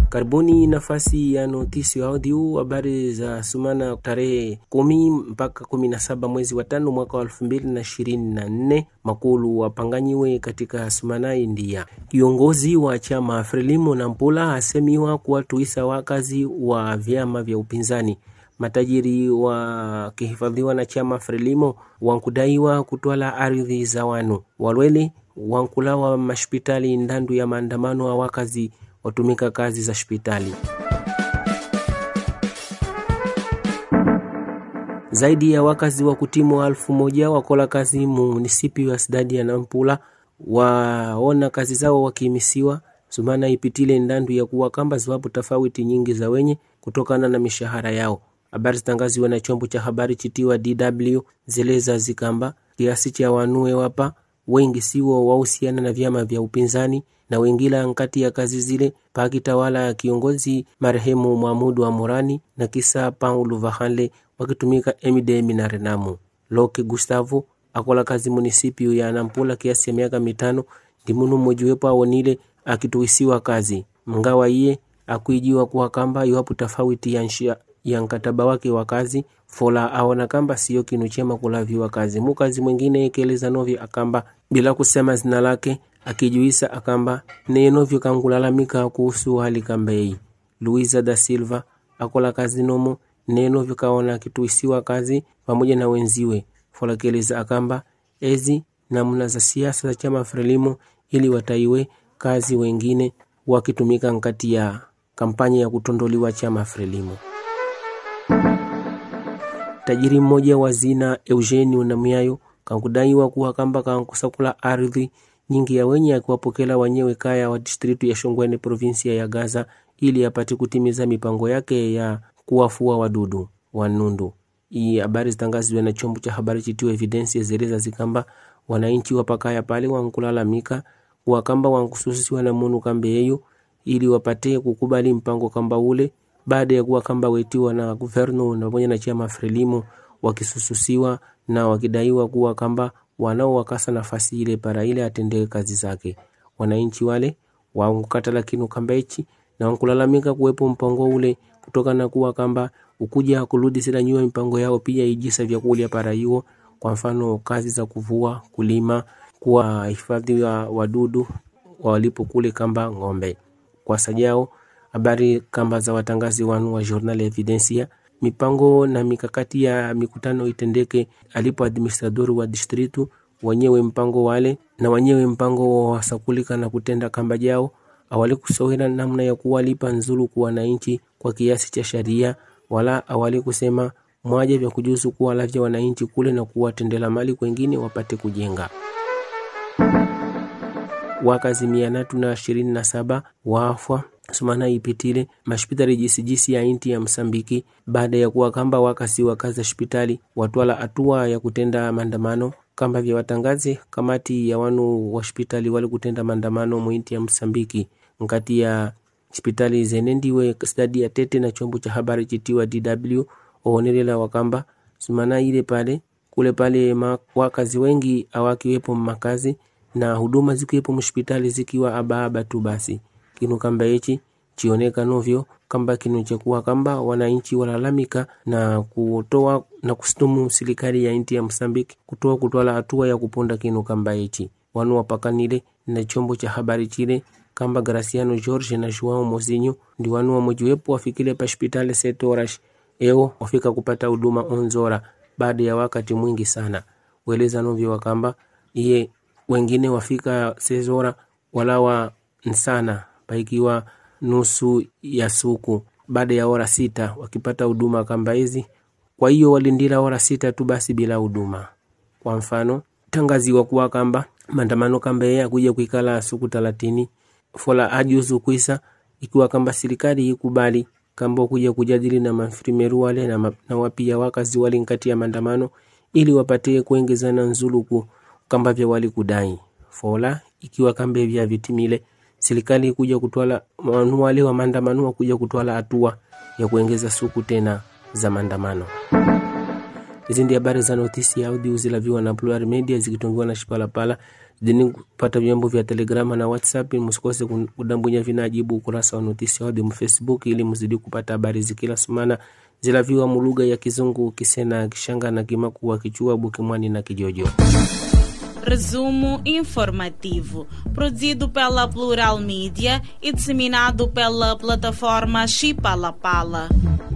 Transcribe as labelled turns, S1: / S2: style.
S1: Karibuni nafasi ya notisi audio habari za sumana tarehe kumi mpaka kumi na saba mwezi wa tano mwaka wa elfu mbili na ishirini na nne makulu wapanganyiwe katika sumana India. Kiongozi wa chama Frelimo Nampula asemiwa kuwatuisa wakazi wa vyama vya upinzani matajiri wakihifadhiwa na chama Frelimo wankudaiwa kutwala ardhi za wanu walwele wankulawa mashpitali ndandu ya maandamano wa wakazi watumika kazi za hospitali. Zaidi ya wakazi wa kutimu alfu moja wakola kazi munisipi wa sidadi ya Nampula waona kazi zao wakimisiwa sumana ipitile ndandu ya kuwa kamba ziwapo tofauti nyingi za wenye kutokana na mishahara yao. Habari zitangaziwa na chombo cha habari chitiwa DW zeleza zikamba kiasi cha wanue wapa wengi siwo wahusiana na vyama vya upinzani na wengila nkati ya kazi zile pakitawala ya kiongozi marehemu Mwamudu wa Morani na kisa Paulo Vahanle wakitumika MDM na Renamu. Loke Gustavo akola kazi munisipio ya Nampula kiasi ya miaka mitano ndimunu mmojiwepo awonile akituisiwa kazi mngawa iye akuijiwa kuwa kamba iwapo tofauti ya nshia ya nkataba wake wa kazi fola aona kamba siyo kinu chema kulaviwa kazi mukazi mwingine ekeleza novyo akamba bila kusema zina lake akijuisa akamba neyenovyo kangulalamika kuhusu hali kambei Luisa da Silva akola kazi nomo neyenovyo kaona akituisiwa kazi pamoja na wenziwe fola keleza akamba ezi namna za siasa za chama Frelimo ili wataiwe kazi wengine wakitumika nkati ya kampanya ya kutondoliwa chama Frelimo. Tajiri mmoja wa zina Eugeni Unamiayo kankudaiwa kuwa kamba kankusakula ardhi nyingi ya wenye akiwapokela wenyewe kaya wa distritu ya Shongwene provinsia ya Gaza ili apate kutimiza mipango yake ya kuwafua wadudu wanundu. Hii habari zitangazwa na chombo cha habari chitiwa Evidensi zeleza zikamba wananchi wapakaya pale wankulalamika kuwa kamba wankususiwa na munu kambe yeyo ili wapate kukubali mpango kamba ule baada ya kuwa kamba wetiwa na guverno na pamoja na chama Frelimo wakisususiwa na wakidaiwa kuwa kamba wanao wakasa nafasi ile para ile atendee kazi zake. Wananchi wale wankukatala kinu kamba ichi na wankulalamika kuwepo mpango ule kutokana na kuwa kamba ukuja kurudi sila nyuma mipango yao pia ijisa vyakulia para hiyo, kwa mfano kazi za kuvua, kulima, kuwa hifadhi wa wadudu walipo kule kamba ng'ombe kwa sajao habari kamba za watangazi wanu wa Journal Evidencia mipango na mikakati ya mikutano itendeke alipo administrador wa distritu wenyewe mpango wale na wenyewe mpango wa sakulika na kutenda kamba jao awali kusowela namna ya kuwalipa nzulu kwa wananchi kwa kiasi cha sharia wala awali kusema mwaje vya kujuzu kuwa lavya wananchi kule na kuwatendela mali kwengine wapate kujenga wakazi mia tatu na ishirini na saba waafwa sumana ipitile mashpitali jisijisi ya inti ya Msambiki baada ya kuwa kamba wakasi wakaza hospitali watwala hatua ya kutenda maandamano kamba vya watangazi kamati ya wanu wa hospitali wali kutenda maandamano mwinti ya Msambiki nkati ya hospitali zenendiwe stadi ya Tete na chombo cha habari chitiwa DW oonelela wakamba sumana ile pale kule pale ma, wakazi wengi awakiwepo makazi na huduma zikiwepo mhospitali zikiwa abaaba tu basi kinu kamba hichi chioneka novyo kamba kinu chakuwa kamba wananchi walalamika na kutoa na kustumu serikali ya inti ya Msambiki kutoa kutwala hatua ya kuponda kinu kamba hichi wanu wapakanile na chombo cha habari chile kamba Graciano George na Joao Mozinho ndi wanu wamojiwepo wafikile pa hospitali setorash eo wafika kupata huduma onzora baada ya wakati mwingi sana weleza novyo wakamba iye wengine wafika sezora walawa nsana paikiwa nusu ya suku baada ya ora sita wakipata huduma kamba hizi. Kwa hiyo walindila ora sita tu basi bila huduma. Kwa mfano tangaziwa kuwa kamba maandamano kamba yeye akuja kuikala suku talatini fola ajuzu kuisa ikiwa kamba serikali ikubali kamba kuja kujadili na mafrimeru wale na, ma, na wapia wakazi wale nkati ya maandamano ili wapatie kuongezana nzuluku kamba vya wali kudai fola ikiwa kamba vya vitimile serikali kuja kutwala wanu wale wa maandamano wakuja kutwala hatua ya kuongeza suku tena za maandamano. Hizi ndi habari za notisi ya audio zilaviwa na Plural Media zikitungiwa na Shipalapala. Zidini kupata vyombo vya Telegrama na WhatsApp. Msikose kudambunya vinajibu ukurasa wa notisi ya audio mfacebook ili mzidi kupata habari zikila sumana zilaviwa mulugha ya Kizungu, Kisena, Kishanga na Kimakua, Kichua, Bukimwani na Kijojo.
S2: Resumo informativo, produzido pela Plural Mídia e disseminado pela plataforma Chipalapala.